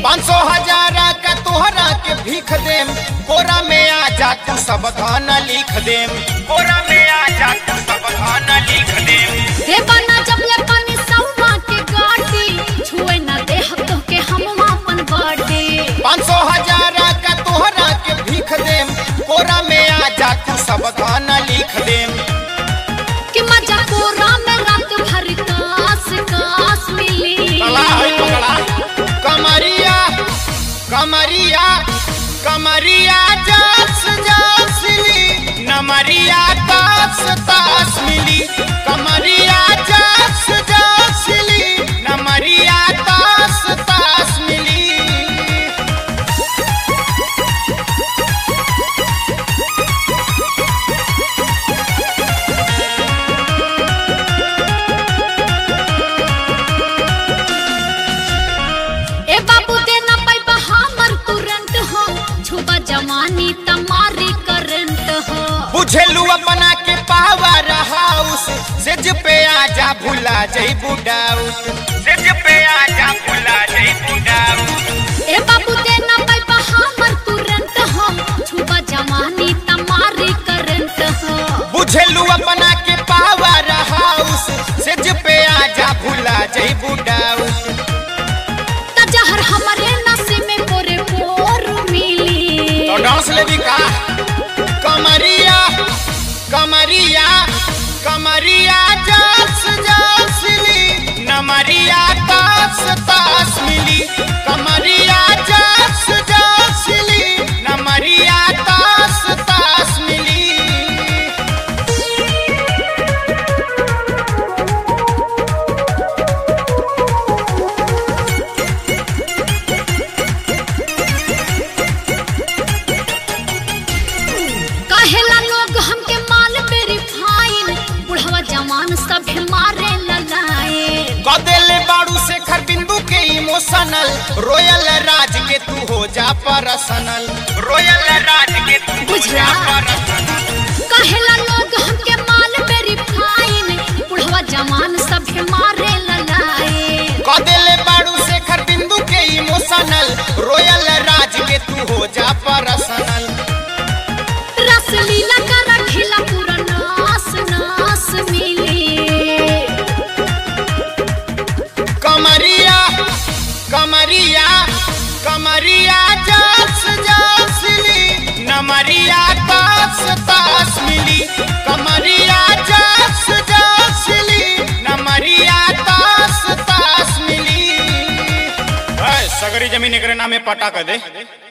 पाँच सौ हजार का तोहरा के भीख देम कोरा में आ जा तू सब धन लिख देम कोरा में आ जा तू सब धन लिख देम देवाना जबले पानी सौमा के गाड़ी छुए न देह तो के हम अपन बर्थडे पाँच सौ हजार का तोहरा के भीख देम कोरा में आ जा तू सब धन लिख देम कि मजा कोरा में रात भर कास कास मिली पकड़ा है पकड़ा कमरिया कमरिया कमरिया जास जासली नमरिया तास तास मिली कमरिया जास जासली नमरिया तास तास मिली ए बाबू देना पाइबा हमर तुरंत हो छुबा जवानी तमारी करंट हो बुझेलू अपना के पावर हाउस सेज पे आजा भुला जई बुडाउट सेज पे आजा भुला जई बुडाउट ए बाबू देना पाइबा हमर तुरंत हो छुबा जवानी तमारी करंट हो बुझेलू अपना के पावर हाउस सेज पे आजा भुला जई बुडाउट त जहर हमरे नसी में पोरे पोर मिली तो डांस लेवी का कमरिया कमरिया कमरिया जास जासली नमरिया तास तास मिली कमरिया जास जासली नमरिया तास तास मिली कहेला लोग हमके माल पे रिफाइन बुढ़वा जवान सब मारे ललाए कदेले बाड़ू से खर बिंदु के इमोशनल रोयल राज के तू हो जा पर्सनल रोयल राज के तू हो जा बुझला। पर्सनल कहेला लोग हमके माल पे रिफाइन बुढ़वा जवान सब मारे ललाए कदेले बाड़ू से खर बिंदु के इमोशनल रोयल राज के तू हो जा पर्सनल रस लीला का रखिला पूरा नास नास मिली कमरिया कमरिया कमरिया जास जासली नमरिया तास तास मिली कमरिया जास जासली नमरिया तास तास मिली सगरी जमीन एकरे नामे पटा कर दे